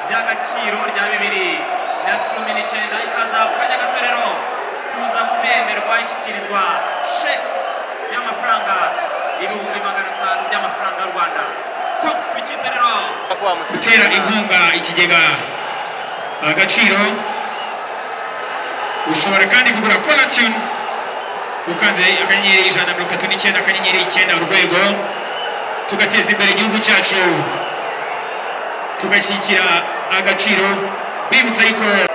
agaciro rya bibiri na cumi n'icyenda ikaza mu kanya gatorero kuza kubemerwa ishyikirizwa sheke ry'amafaranga ibihumbi magana atanu by'amafaranga y'u Rwanda kogisi ku ikipe rero gutera inkunga ikigega agaciro ushobora kandi kugura koratiyoni ukanze akanyenyeri ijana na mirongo itatu n'icyenda akanyenyeri icyenda urwego tugateza imbere igihugu cyacu tugashyigikira agaciro bibutsa yuko